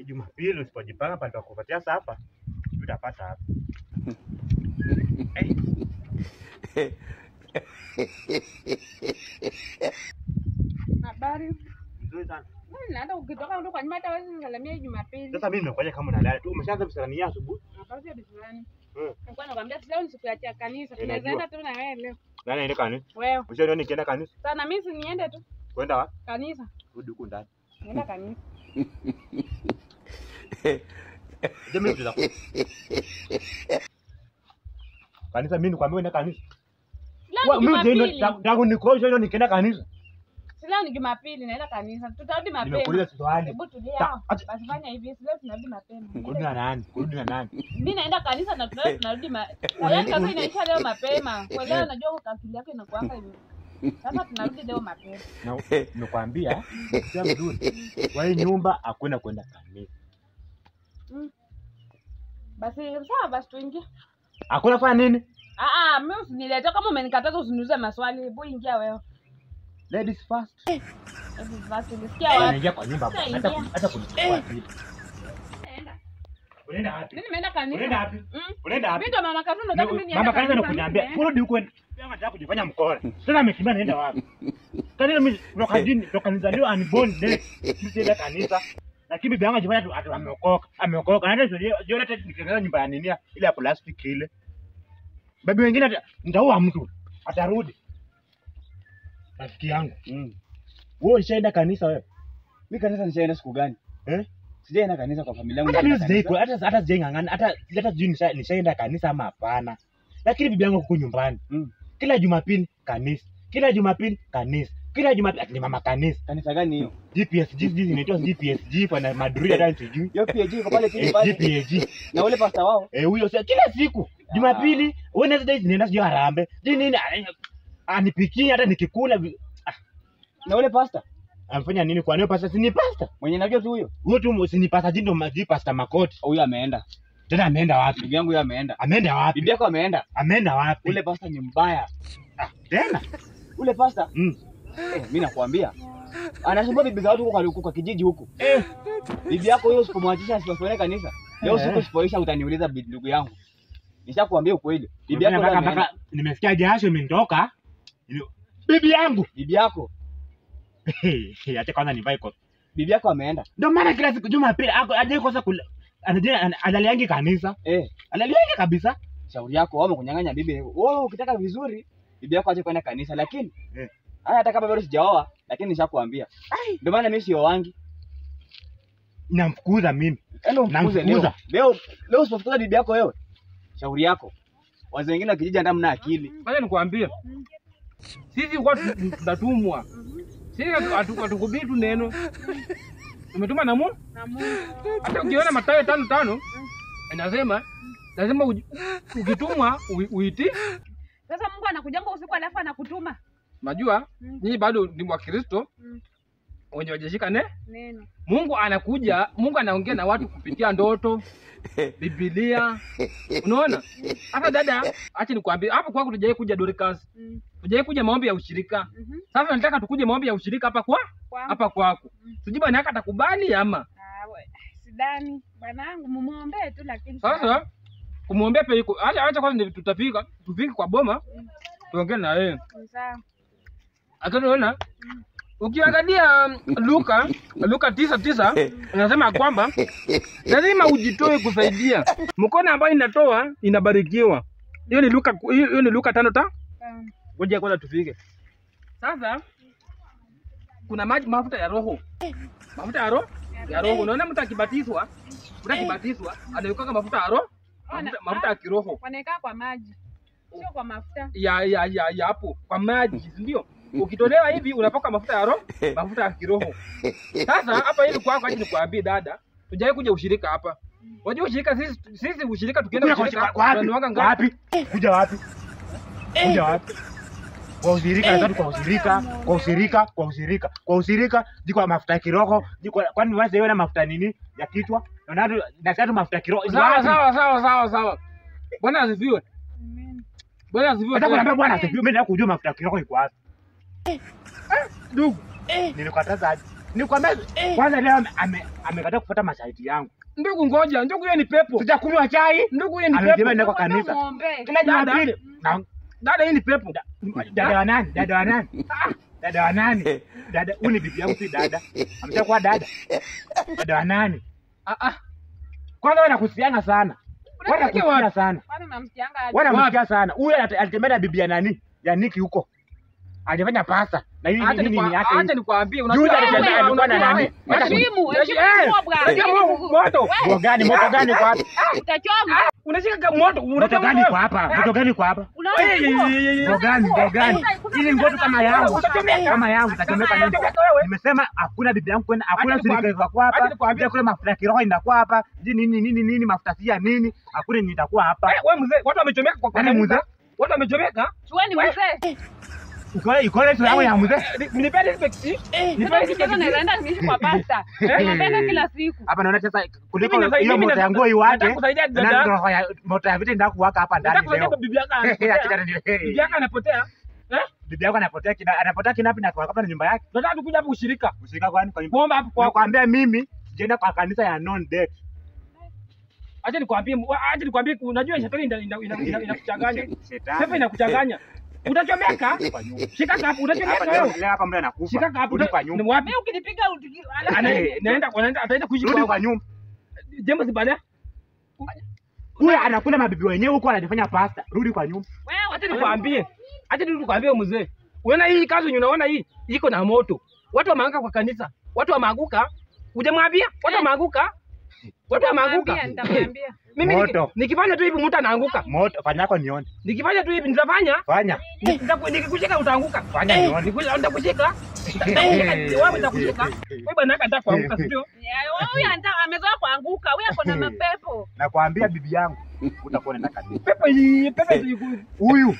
Jumapili usipojipanga pale kupatia sapa utapata hapa. Eh, Habari. Nzuri sana. Mimi naenda ukitoka ndo kwa nyuma hata wewe salamia Jumapili. Sasa mimi nimekuja kama unalala tu. Umeshaanza kusalamia asubuhi? Wakati ni fulani. Mm. Nilikuwa nakwambia leo ni siku ya cha kanisa. Ninajua. Tunaweza enda tu na wewe leo. Nani aende kanisa? Wewe. Ushaona nikienda kanisa? Sana mimi si niende tu Kwenda wapi? kanisa. Rudi huku ndani. Nienda kanisa. Je, mimi tutakuwa. Kanisa mimi nikwambia uende kanisa. Leo Wa- ni Mimi ndio Jumapili. tangu nikoje leo nikienda kanisa. Si leo ni Jumapili naenda kanisa. Tutarudi mapema. Nimekuuliza swali. Hebu tulia. Ta- acha- Basi fanya hivi. Si leo tunarudi mapema. Kurudi na nani? Kurudi na nani? Mimi naenda kanisa na tunarudi tunarudi ma. Unaenda- Yaani kazi inaisha leo mapema. Kwa leo najua kwa akili yako inakuanga hivi. Sasa tunarudi leo mapema. Na nimekwambia sio vizuri. Kwa hii nyumba hakuna kwenda kanisa. Basi sawa basi tuingie. Hakuna fanya nini? Ah ah, mimi usinilete kama umenikataza usiniulize maswali. Hebu ingia wewe. Ladies first. Hebu basi ulisikia wapi? Anaingia kwa nyumba Sasa hata ingia. hata kunichukua vitu. Naenda. Unaenda wapi? Mimi nimeenda kanisa. Unaenda wapi? Mm. Unaenda wapi? Mimi ndo mama Katundo nataka mimi niende Mama kanisa kanisa. nakuniambia, Mimi kurudi huko. Pia nataka kujifanya mkora. Sasa amekimbia naenda wapi? Kanisa mimi toka dini toka nizaliwa unborn day. Sisi kanisa. Lakini bibi yangu ajifanya tu atu ameokoka. Ameokoka. Na hata sio sio hata nikitengeneza nyumba ya nini ile ya plastic ile. Bibi wengine ata- nitaua mtu. Atarudi. Rafiki yangu. Mm. Wewe ushaenda kanisa wewe? Mimi kanisa nishaenda siku gani? Eh? Sijaenda kanisa kwa familia yangu. Hata mimi nishaenda sijai hata hata sijaingangana hata hata sijui nisha- nishaenda kanisa ama hapana. Lakini bibi yangu huko nyumbani. Mm. Kila Jumapili kanisa. Kila Jumapili kanisa. Kila Jumapili ati ni mama kanisa. Kanisa gani hiyo? GPS sijui inaitwa GPS kwa na Madrid hata sijui. Hiyo PAG iko pale chini Eh, pale. GPAG. Na ule pasta wao. Eh, huyo sasa kila siku Jumapili, Wednesday ninaenda sijui Harambee. Sijui nini ah, anipikie hata nikikula vi- Na ule pasta amfanya nini kwa nini pasta si ni pasta? mwenye najua tu huyo. Huyo tu si ni pasta jindo maji pasta Makoti. Huyo ameenda. Tena ameenda wapi? Ndugu yangu huyo ameenda. Ameenda wapi? Bibi yako ameenda. Ameenda wapi? Ule pasta ni mbaya. Ah, tena. Ule pasta Mm. eh, mimi nakwambia. Anasumbua bibi za watu huko kwa, huko kwa kijiji huko. Eh, Bibi yako huyo usipomwachisha asipofanya kanisa. Leo Eh. siku usipoisha utaniuliza bi- ndugu yangu. Nishakwambia ukweli. Bibi yako mpaka mpaka, mpaka nimesikia jasho imenitoka. Ni- Bibi yangu. bibi yako, Acha kwanza nivae koti. bibi yako ameenda. Ndio maana kila siku Jumapili ako aje kosa kula. Anaje analiangi kanisa. Eh, Analiangi kabisa. shauri yako wao wamekunyang'anya bibi. Wewe ukitaka vizuri, bibi yako ache kwenda kanisa lakini Eh. haya hata kama bado sijaoa, lakini nishakwambia. Ndio maana mimi sioangi. Namfukuza mimi. Yaani umfukuze leo. Namfukuza. Leo leo usipofukuza bibi yako wewe. Shauri yako. Wazee wengine wa kijiji hata mna akili. Ngoja nikwambie, sisi kwa tunatumwa, sisi hatu- hatukubii tu neno, tumetuma na Mungu. Na Mungu. Hata ukiona Mathayo tano tano inasema lazima uji- ukitumwa ui- uiti. Sasa Mungu anakujanga usiku alafu anakutuma Najua Mm. nyinyi bado ni Wakristo Mm. wenye wajashika ne neno. Mungu anakuja, Mungu anaongea na watu kupitia ndoto, Biblia. Unaona? Hata dada, acha nikwambie, hapo kwako tujai kuja Dorcas, Mm. tujai kuja maombi ya ushirika. Mhm. Sasa nataka tukuje maombi ya ushirika hapa kwa Kwangu. hapa kwako. Mm. Sijui bwana yako atakubali ama. Ah, we, sidani bwanangu, mumuombee tu lakini Sasa kumwombea pia iko. Acha acha kwanza ndio tutafika, tufike kwa boma. Tuongee na yeye. ni sawa. Akaona ukiangalia um, Luka Luka tisa tisa inasema kwamba lazima ujitoe kusaidia. Mkono ambayo inatoa inabarikiwa. Hiyo ni Luka hiyo hiyo ni Luka tano ta. Sawa. Ngoja kwanza tufike. Sasa kuna maji mafuta ya roho. Mafuta ya roho ya roho. Unaona mtu akibatizwa, mtu akibatizwa anaweka mafuta ya roho, mafuta, mafuta ya kiroho Wanaekaa kwa maji, sio kwa mafuta. ya ya ya ya hapo kwa maji, si ndio? Ukitolewa hivi unapaka mafuta ya roho, mafuta ya kiroho. Sasa hapa hivi kwako, acha nikwambie dada, tujai kuja ushirika hapa. Wajua ushirika sisi sisi ushirika tukienda Kuja kwa ushirika kwa wapi? tunanuanga ngapi? Wapi? Kuja wapi? Kuja wapi? Kwa ushirika nataka kwa ushirika, kwa ushirika, kwa ushirika, kwa ushirika, jiko mafuta ya kiroho, jiko kwani wewe wewe na mafuta nini ya kichwa? Na nado na sasa mafuta ya kiroho. Sawa Wapi? sawa sawa sawa sawa. Bwana asifiwe. Amen. Bwana asifiwe. Nataka tena. kuniambia bwana asifiwe, mimi nataka kujua mafuta ya kiroho iko wapi. Ndugu, Nilikataza aje? Nikwambia kwanza leo ame- ame- amekataa kufuata masharti yangu. Ndugu ngoja, ndugu hiyo ni pepo. Sijakunywa chai. Ndugu hiyo ni Amesema pepo. nenda kwa kanisa. Ng'ombe. Tena Jumapili. Na Dada hii ni pepo. dada wa nani? Dada wa nani? Ah, Dada wa nani? Dada, huyu ni bibi yangu si dada. Ameshakuwa dada. Dada wa nani? Ah ah. Kwanza wewe nakusiana sana. Wewe Unasikia nakusiana wapi? sana. Kwani unamsikianga aje? Wewe unamsikia sana. Huyu anate- alitembea na bibi ya nani? Ya Niki huko. Alifanya pasa. Na hii Acha nini nini yake? nikwa- hii? acha nikwambie Juzi unajua alitembea wewe, alikuwa na unajua nani? wewe. Hata- Heshimu, Eh, heshimu eh, mkubwa. unajua mo- moto. Moto gani? Moto gani kwa hapa? Utachoma. Unashika ka moto, Moto unajua gani moto. kwa hapa? Moto gani kwa hapa? Unaona Eh, eh, nguo? eh, eh, eh. Moto gani? Moto gani? Ili ngoto kama yangu. Utachomeka. Kama yangu utachomeka nini? Utachomeka wewe. Nimesema hakuna bibi yangu kwenda, hakuna Acha nikwambie- sirika kwa acha hapa. nikwambie- Pia kule mafuta ya kiroho inakuwa hapa. Ji nini nini nini mafuta si ya nini? Hakuna nini itakuwa hapa. Eh, wewe mzee, watu wamechomeka kwa kwa Nani kanisa. mzee? Watu wamechomeka. Chueni mzee. Uko iko ile yangu ya mzee. Ni- Nipe respect. Sasa Nipe ukicheza respect. naenda niishi kwa pasta. Niombe kila siku. Hapa naona sasa kuliko Mimi nasaidia- hiyo mimi moto ya nasaidia- nguo iwake. nataka kusaidia dada. Na roho ya moto ya vita ndio kuwaka hapa ndani Nataka leo. kusaidia bibi yako Acha anapotea. ndio. Bibi yako anapotea. Eh? Bibi yako anapotea kina anapotea kinapi na kwa hapa na nyumba yake. Tunataka tukuja hapo ushirika. Ushika kwani kwa nyumba. Kuomba hapo kwa Nakwambia mimi sijaenda kwa kanisa ya non debt. Acha nikwambie, acha nikwambie unajua shetani ina- ina- ina- ina- inakuchanganya. Shetani. Pepo inakuchanganya. Utachomeka? Kwa nyumba. Shika hapo, Hapa utachomeka leo wewe. leo hapa mtu anakufa. Shika hapo, Rudi kwa nyumba. Ni wapi? Mimi ukinipiga utiki- Ana- Naenda naenda ataenda kuishi Rudi kwa kwa nyumba. James baada. Huyu anakula mabibi wenyewe huko anajifanya pasta. Rudi kwa nyumba. Wewe Acha nikwambie. Acha tu nikwambie mzee. Unaona hii kazi yenye unaona hii iko na moto. Watu wameanguka kwa kanisa. Watu wameanguka. Hujamwambia? Watu wameanguka. Watu wameanguka. Nitamwambia, nitamwambia. Mimi niki- Moto. nikifanya tu hivi mtu anaanguka. Moto fanya yako nione. Nikifanya tu hivi nitafanya. Fanya. Nitaku- Nikikushika utaanguka. Fanya Eh, nione. niku- Nitakushika. Nitakushika. Wewe nitakushika. Wewe bwana yako anataka kuanguka, si ndio? Yeah, Huyu anataka amezoea kuanguka. Huyu ako na mapepo. Nakwambia bibi yangu utakuwa unaenda kanisa. Pepo hii, pepo hii. Huyu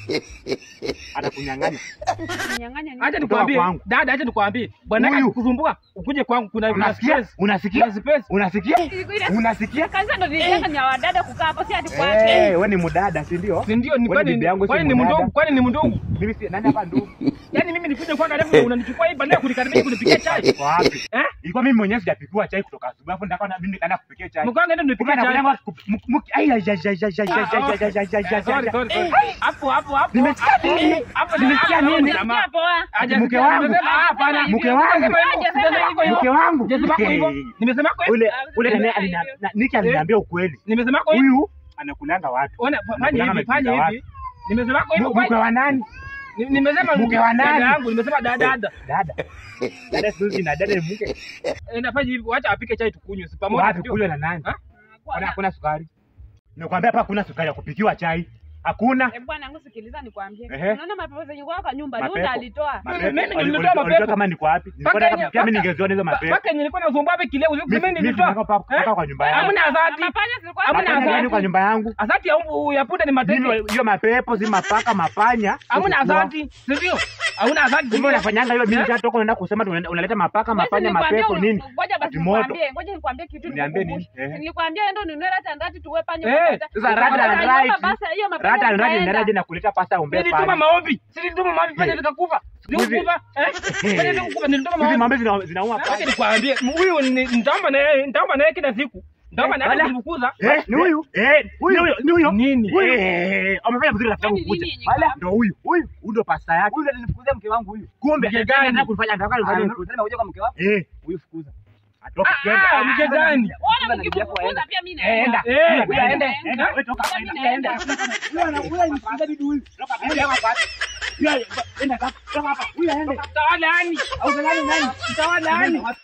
atakunyang'anya. Nyang'anya nini? Acha Kutoka nikwambie. kwangu. Dada, acha nikwambie. Bwana yako Huyu. akikusumbua, ukuje kwangu kuna kuna Unasikia? space. Unasikia? Kuna space. Unasikia? Ile- Unasikia? Kanisa ndo nilijenga ni ya wadada kukaa hapo, si ati kwake. Eh, wewe ni mudada, si ndio? Si ndio? Ni Wewe kwani bibi yangu si kwani ni mwanada. mdogo? Kwani ni mdogo? Mimi si nani hapa ndugu? Yaani mimi nikuje kwako alafu unanichukua hii baadaye kunikaribia kunipikia chai. Kwa wapi? Eh? Ilikuwa mimi mwenyewe sijapikiwa chai kutoka asubuhi. Alafu ndaka na mimi nikaenda kupikia chai. Mkwangu ndio Kumbe nipikia chai. anakuja kwa mu- mu- ai ai ai ai ai ai ai ai ai ai ai ai Sorry, ai. sorry, sorry. Hapo hapo hapo. Nimesikia nini? Hapo Nimesikia nini? Hujasikia poa. Haja- Mke wangu. nimesema, ah, hapana. Mke wangu. Nimesema hivyo, nimesema hivyo hivyo. Mke wangu. Nimesema hivyo. Hey. Nimesema hivyo. Ule ule Nimesema nani hivyo. alina- na- Niki aliniambia ukweli. Nimesema hivyo. Huyu anakulanga watu. Ona fanya Mkulanga hivi, fanya amepiga hivi. Nimesema hivyo. Mu- Mke wa nani? Ni- Nimesema Mke wa nani? dada yangu, nimesema dada dada. Dada. Dada siku na dada ni mke. Eh, nafanya hivi, wacha apike chai tukunywe si pamoja. Wapi ndio? kule na nani? Ha? Kuna hakuna sukari. Nikwambia hapa hakuna sukari ya kupikiwa chai. Hakuna. Eh, bwana yangu sikiliza nikwambie. Ehe. Unaona mapepo zenye kwa kwa nyumba, Mapepo. Yuda alitoa. Mapepo. Mimi ndio Wali- nilitoa wali- mapepo. walijua kama niko wapi. Nilikuwa Paka nataka yenye- pia mimi paka- ningeziona hizo mapepo. Paka yenye nilikuwa nasumbua hapa kileo, usiku Mimi mimi mimi nilitoa. nataka paka Eh? paka kwa nyumba yangu. Hamna azati. Mapanya zilikuwa Hamna Mapanya azati. gani kwa nyumba yangu? Asante ya umbu ya punda ni mateke. Mimi hiyo mapepo si mapaka mapanya. Hamna Sikuwa. asante, si ndio? Hauna asante. Kumbe unafanyanga hiyo mimi nishatoka unaenda kusema tu unaenda- unaleta mapaka Wewe si mapanya nilikwambia mapepo unu- nini? Ngoja basi Ati moto. nikwambie, ngoja nikwambie kitu Niambie nikukumbushe. nini? Ehe. Nilikwambia ndo ninunue rata ndati tuwe panya. Eh, ukapata. Sasa rata Ukapata and nyumba right. basi, hiyo mapanya Rata ndio zikaenda. ndio ndio nakuleta pasta umbe Nilituma pale. maombi. Si nilituma maombi pale Eh. zikakufa. Hivi- Zikakufa. Eh? Pale zikakufa nilituma Hizi maombi. mambo zina- zinauma Acha pale. nikwambie, huyu ni- nitaomba na yeye, nitaomba na yeye kila siku. Nitaomba na yeye Wala. kumfukuza. Eh, ni huyu? Eh, huyu ni huyo. Nini? Huyu. Eh, amefanya vizuri rafiki yangu Kwani kuja. nini yenye Wala kwa- ndio huyu. Huyu, huyu ndio pasta yake. Huyu ndo alinifukuzia mke wangu huyu. Kumbe Mke anataka gani? kufanya anataka kufanya Alinifukuzia nimekuja kwa mke wako. Eh, Huyu fukuza. atoka Ah, twende. ah, mke gani? Ona mkimfukuza pia mimi Eh, enda. naenda. Eh, Enda, enda. enda. Enda, wewe toka hapa, enda. Enda. Huyu ana- huyu alimfukuza bibi huyu. Toka hapa. Enda hapa. Huyu, enda hapa. Toka hapa. Huyu aende. Tawala yani. Au nani nani? Tawala yani.